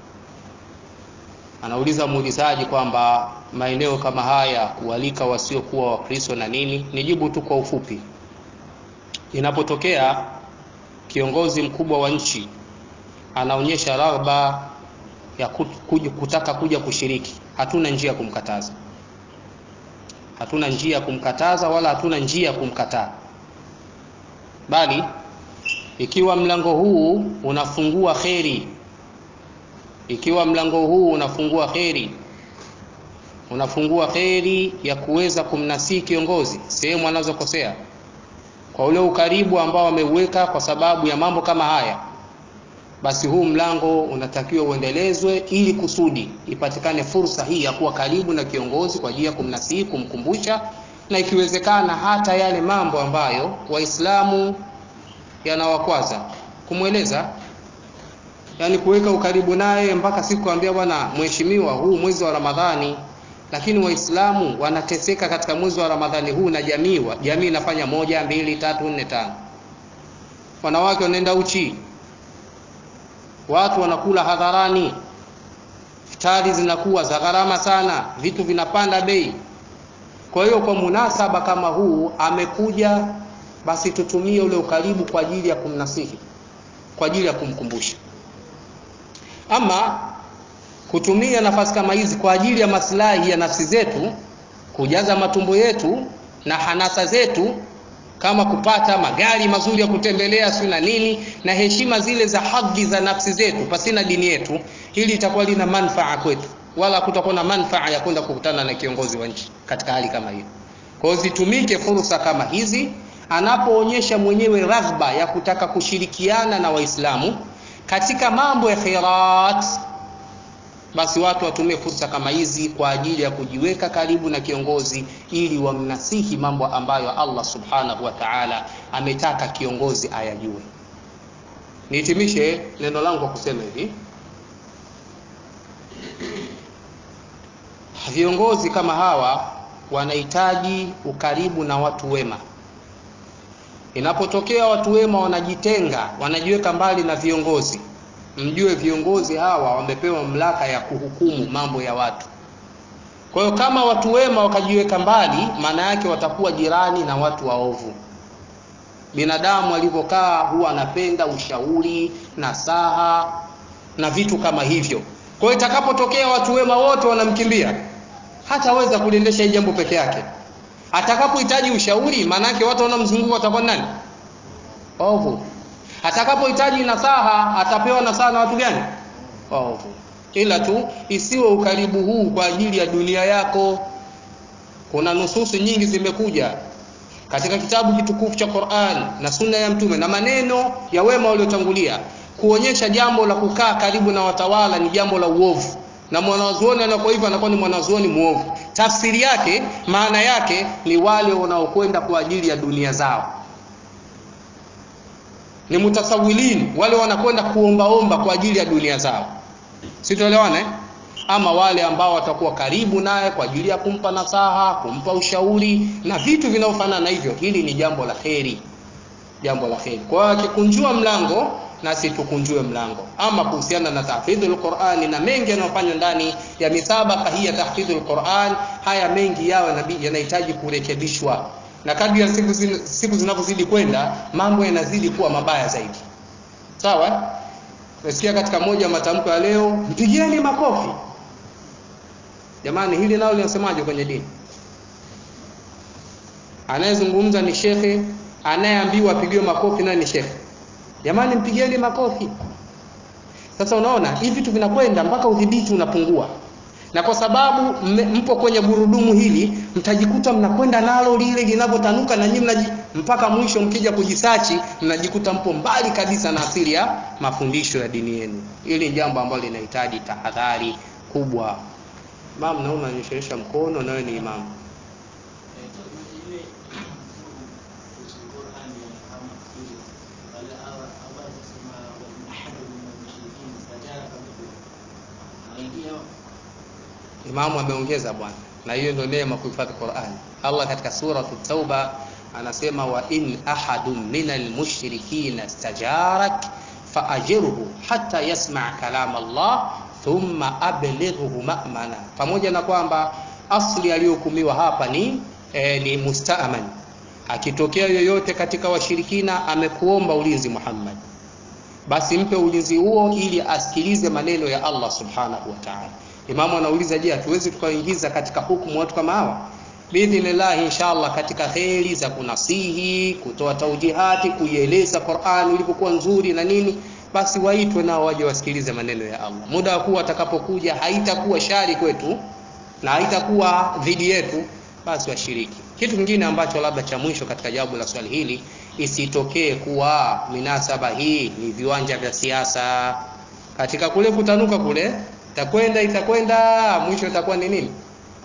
anauliza muulizaji kwamba maeneo kama haya kualika wasiokuwa Wakristo na nini, nijibu tu kwa ufupi. Inapotokea kiongozi mkubwa wa nchi anaonyesha raghba ya kutaka kuja kushiriki, hatuna njia ya kumkataza hatuna njia ya kumkataza wala hatuna njia ya kumkataa, bali ikiwa mlango huu unafungua kheri, ikiwa mlango huu unafungua kheri, unafungua kheri ya kuweza kumnasihi kiongozi sehemu anazokosea kwa ule ukaribu ambao ameuweka kwa sababu ya mambo kama haya, basi huu mlango unatakiwa uendelezwe ili kusudi ipatikane fursa hii ya kuwa karibu na kiongozi kwa ajili ya kumnasihi, kumkumbusha, na ikiwezekana hata yale mambo ambayo Waislamu yanawakwaza kumweleza, yani kuweka ukaribu naye mpaka siku kuambia, bwana mheshimiwa, huu mwezi wa Ramadhani, lakini Waislamu wanateseka katika mwezi wa Ramadhani huu na jamii jamii inafanya moja, mbili, tatu, nne, tano, wanawake wanaenda uchi watu wanakula hadharani, futari zinakuwa za gharama sana, vitu vinapanda bei. Kwa hiyo kwa munasaba kama huu amekuja, basi tutumie ule ukaribu kwa ajili ya kumnasihi, kwa ajili ya kumkumbusha. Ama kutumia nafasi kama hizi kwa ajili ya maslahi ya nafsi zetu, kujaza matumbo yetu na hanasa zetu kama kupata magari mazuri ya kutembelea si na nini na heshima zile za hadhi za nafsi zetu pasina dini yetu, hili itakuwa lina manfaa kwetu, wala kutakuwa na manfaa ya kwenda kukutana na kiongozi wa nchi katika hali kama hiyo. Kwa hiyo zitumike fursa kama hizi, anapoonyesha mwenyewe raghba ya kutaka kushirikiana na Waislamu katika mambo ya khairat, basi watu watumie fursa kama hizi kwa ajili ya kujiweka karibu na kiongozi ili wamnasihi mambo ambayo Allah subhanahu wa ta'ala ametaka kiongozi ayajue. Nihitimishe neno langu kwa kusema hivi, viongozi kama hawa wanahitaji ukaribu na watu wema. Inapotokea watu wema wanajitenga, wanajiweka mbali na viongozi mjue viongozi hawa wamepewa mamlaka ya kuhukumu mambo ya watu. Kwa hiyo kama watu wema wakajiweka mbali, maana yake watakuwa jirani na watu waovu. binadamu alivyokaa huwa anapenda ushauri nasaha na vitu kama hivyo kwa hiyo itakapotokea watu wema wote wanamkimbia hataweza kuliendesha hii jambo peke yake atakapohitaji ushauri maanake watu wanaomzunguka watakuwa nani ovu atakapohitaji nasaha atapewa nasaha na watu gani ovu ila tu isiwe ukaribu huu kwa ajili ya dunia yako kuna nususu nyingi zimekuja katika kitabu kitukufu cha Qur'an na sunna ya mtume na maneno ya wema waliotangulia kuonyesha jambo la kukaa karibu na watawala ni jambo la uovu na mwanazuoni anakuwa hivyo anakuwa ni mwanazuoni muovu tafsiri yake maana yake ni wale wanaokwenda kwa ajili ya dunia zao ni mutasawilin wale wanakwenda kuombaomba kwa ajili ya dunia zao sitoelewana eh? ama wale ambao watakuwa karibu naye kwa ajili ya kumpa nasaha kumpa ushauri na vitu vinavyofanana na hivyo hili ni jambo la kheri jambo la kheri kwa hiyo akikunjua mlango nasi tukunjue mlango ama kuhusiana na tahfidhul Qur'an na mengi yanayofanywa ndani ya misabaka hii ya tahfidhul Qur'an haya mengi yawe yanahitaji kurekebishwa na kadri ya siku, siku zinavyozidi kwenda mambo yanazidi kuwa mabaya zaidi sawa nasikia katika moja matamko ya leo mpigieni makofi jamani hili nalo linasemaje kwenye dini anayezungumza ni shekhe anayeambiwa apigiwe makofi naye ni shekhe jamani mpigieni makofi sasa unaona hivi vitu vinakwenda mpaka udhibiti unapungua na kwa sababu mpo kwenye gurudumu hili mtajikuta mnakwenda nalo lile linavyotanuka na nyinyi mpaka mwisho mkija kujisachi mnajikuta mpo mbali kabisa na asili ya mafundisho ya dini yenu hili ni jambo ambalo linahitaji tahadhari kubwa mama naona unanyoshelesha mkono nawe ni imamu Imamu ameongeza bwana, na hiyo ndio neema kuhifadhi Qur'an. Allah katika sura Tauba anasema wa in ahadun minal mushrikina stajarak faajirhu hatta yasma' kalam Allah thumma ablighuhu ma'mana, pamoja na kwamba asli aliyohukumiwa hapa ni e, ni mustaaman. Akitokea yoyote katika washirikina amekuomba ulinzi Muhammad, basi mpe ulinzi huo ili asikilize maneno ya Allah subhanahu wa ta'ala. Imamu anauliza je, hatuwezi tukaingiza katika hukumu watu kama hawa? Biidhnillah inshallah, katika kheri za kunasihi, kutoa taujihati, kuieleza Qur'an ilipokuwa nzuri na nini, basi waitwe nao waje wasikilize maneno ya Allah. Muda wa kuwa atakapokuja haitakuwa shari kwetu na haitakuwa dhidi yetu, basi washiriki. Kitu kingine ambacho labda cha mwisho katika jawabu la swali hili, isitokee kuwa minasaba hii ni viwanja vya siasa. Katika kule kutanuka kule itakwenda itakwenda mwisho itakuwa ni nini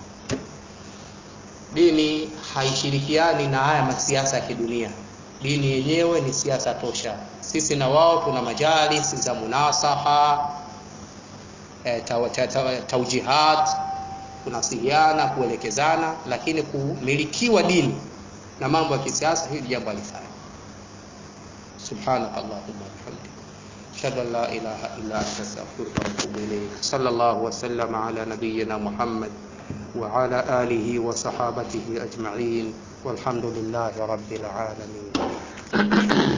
dini haishirikiani na haya masiasa ya kidunia dini yenyewe ni siasa tosha sisi na wao tuna majalis za munasaha e, taujihat kunasihiana kuelekezana lakini kumilikiwa dini na mambo ya kisiasa hili jambo alifanya subhanakallahumma bihamdik أشهد أن لا إله إلا أنت أستغفرك وأتوب إليك صلى الله وسلم على نبينا محمد وعلى آله وصحابته أجمعين والحمد لله رب العالمين